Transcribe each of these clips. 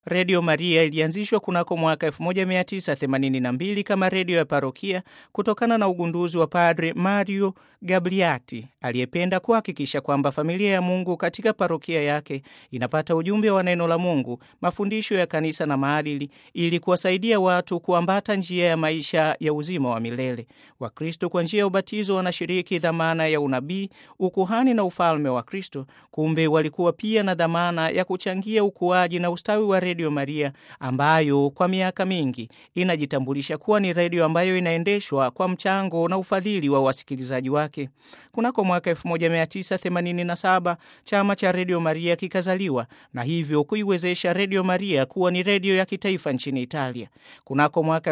Redio Maria ilianzishwa kunako mwaka 1982 kama redio ya parokia kutokana na ugunduzi wa Padre Mario Gabriati aliyependa kuhakikisha kwamba familia ya Mungu katika parokia yake inapata ujumbe wa neno la Mungu, mafundisho ya kanisa na maadili, ili kuwasaidia watu kuambata njia ya maisha ya uzima wa milele. Wakristo kwa njia ya ubatizo wanashiriki dhamana ya unabii, ukuhani na ufalme wa Kristo. Kumbe walikuwa pia na dhamana ya kuchangia ukuaji na ustawi wa Redio Maria ambayo kwa miaka mingi inajitambulisha kuwa ni redio ambayo inaendeshwa kwa mchango na ufadhili wa wasikilizaji wake. Kunako mwaka 1987 chama cha Redio Maria kikazaliwa na hivyo kuiwezesha Redio Maria kuwa ni redio ya kitaifa nchini Italia. Kunako mwaka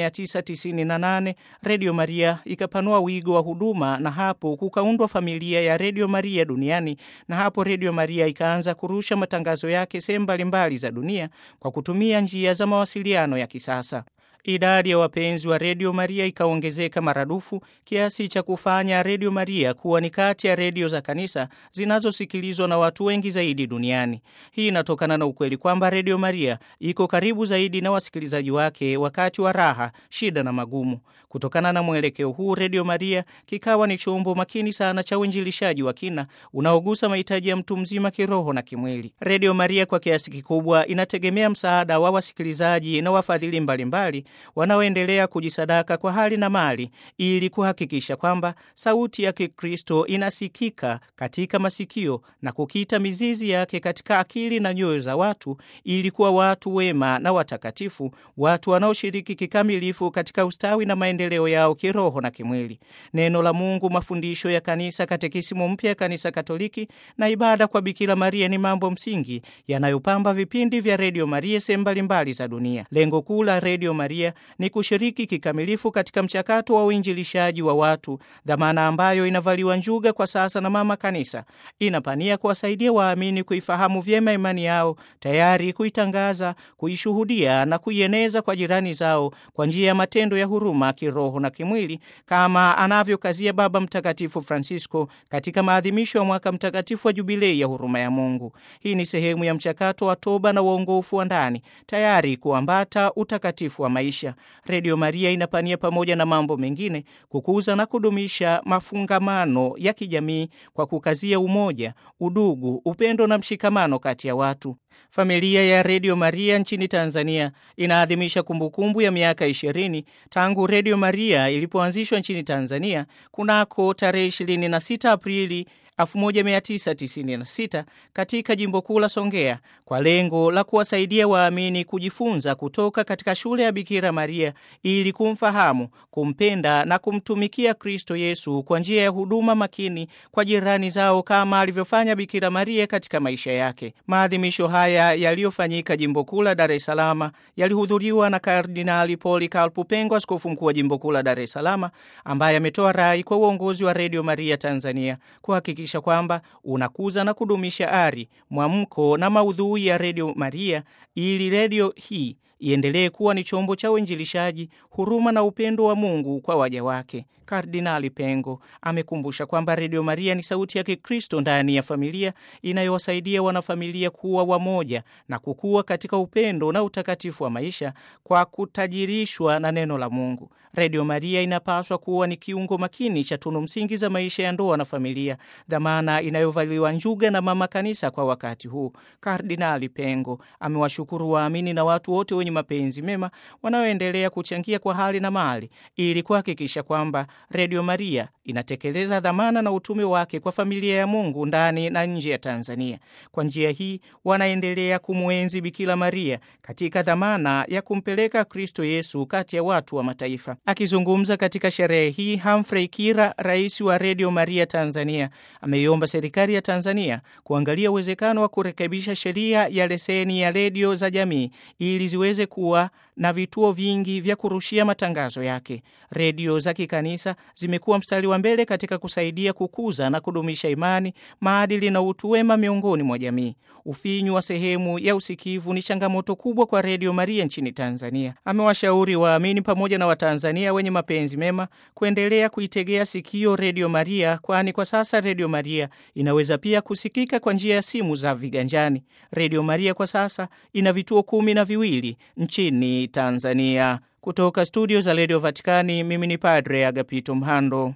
1998 Redio Maria ikapanua wigo wa huduma na hapo kukaundwa familia ya Redio Maria duniani, na hapo Redio Maria ikaanza kurusha matangazo yake sehemu mbalimbali za dunia kwa kutumia njia za mawasiliano ya kisasa. Idadi ya wapenzi wa Redio Maria ikaongezeka maradufu kiasi cha kufanya Redio Maria kuwa ni kati ya redio za kanisa zinazosikilizwa na watu wengi zaidi duniani. Hii inatokana na ukweli kwamba Redio Maria iko karibu zaidi na wasikilizaji wake wakati wa raha, shida na magumu. Kutokana na mwelekeo huu, Redio Maria kikawa ni chombo makini sana cha uinjilishaji wa kina unaogusa mahitaji ya mtu mzima kiroho na kimwili. Redio Maria kwa kiasi kikubwa inategemea msaada wa wasikilizaji na wafadhili mbalimbali wanaoendelea kujisadaka kwa hali na mali ili kuhakikisha kwamba sauti ya Kikristo inasikika katika masikio na kukita mizizi yake katika akili na nyoyo za watu ili kuwa watu wema na watakatifu, watu wanaoshiriki kikamilifu katika ustawi na maendeleo yao kiroho na kimwili. Neno la Mungu, mafundisho ya kanisa, katekisimu mpya ya Kanisa Katoliki na ibada kwa Bikira Maria ni mambo msingi yanayopamba vipindi vya Redio Maria sehemu mbalimbali za dunia. Lengo kuu la Redio Maria ni kushiriki kikamilifu katika mchakato wa uinjilishaji wa watu, dhamana ambayo inavaliwa njuga kwa sasa na Mama Kanisa. Inapania kuwasaidia waamini kuifahamu vyema imani yao, tayari kuitangaza, kuishuhudia na kuieneza kwa jirani zao kwa njia ya matendo ya huruma kiroho na kimwili, kama anavyokazia Baba Mtakatifu Francisco katika maadhimisho ya mwaka mtakatifu wa Jubilei ya huruma ya Mungu. Hii ni sehemu ya mchakato wa toba na uongofu wa ndani, tayari kuambata utakatifu wa maisha. Redio Maria inapania pamoja na mambo mengine kukuza na kudumisha mafungamano ya kijamii kwa kukazia umoja, udugu, upendo na mshikamano kati ya watu. Familia ya Redio Maria nchini Tanzania inaadhimisha kumbukumbu ya miaka ishirini tangu Redio Maria ilipoanzishwa nchini Tanzania kunako tarehe 26 Aprili 1996 katika jimbo kuu la Songea kwa lengo la kuwasaidia waamini kujifunza kutoka katika shule ya Bikira Maria ili kumfahamu, kumpenda na kumtumikia Kristo Yesu kwa njia ya huduma makini kwa jirani zao kama alivyofanya Bikira Maria katika maisha yake. Maadhimisho haya yaliyofanyika jimbo kuu la Dar es Salaam yalihudhuriwa na Kardinali Polycarp Pengo, askofu mkuu wa jimbo kuu la Dar es Salaam, ambaye ametoa rai kwa uongozi wa Redio Maria Tanzania kuhakikisha kwamba unakuza na kudumisha ari, mwamko na maudhui ya Redio Maria ili redio hii iendelee kuwa ni chombo cha uinjilishaji, huruma na upendo wa Mungu kwa waja wake. Kardinali Pengo amekumbusha kwamba Redio Maria ni sauti ya Kikristo ndani ya familia inayowasaidia wanafamilia kuwa wamoja na kukua katika upendo na utakatifu wa maisha kwa kutajirishwa na neno la Mungu. Redio Maria inapaswa kuwa ni kiungo makini cha tunu msingi za maisha ya ndoa na familia, dhamana inayovaliwa njuga na Mama Kanisa kwa wakati huu. Kardinali Pengo amewashukuru waamini na watu wote wenye mapenzi mema wanaoendelea kuchangia kwa hali na mali ili kuhakikisha kwamba Redio Maria inatekeleza dhamana na utume wake kwa familia ya Mungu ndani na nje ya Tanzania. Kwa njia hii wanaendelea kumwenzi Bikira Maria katika dhamana ya kumpeleka Kristo Yesu kati ya watu wa mataifa. Akizungumza katika sherehe hii, Humphrey Kira, rais wa Redio Maria Tanzania, ameiomba serikali ya Tanzania kuangalia uwezekano wa kurekebisha sheria ya leseni ya redio za jamii ili ziweze kuwa na vituo vingi vya kurushia matangazo yake. Redio za kikanisa zimekuwa mstari wa mbele katika kusaidia kukuza na kudumisha imani, maadili na utu wema miongoni mwa jamii. Ufinyu wa sehemu ya usikivu ni changamoto kubwa kwa Redio Maria nchini Tanzania. Amewashauri waamini pamoja na Watanzania wenye mapenzi mema kuendelea kuitegea sikio Redio Maria, kwani kwa sasa Redio Maria Maria inaweza pia kusikika kwa njia ya simu za viganjani. Redio Maria kwa sasa ina vituo kumi na viwili nchini Tanzania. Kutoka studio za redio Vatikani, mimi ni Padre Agapito Mhando.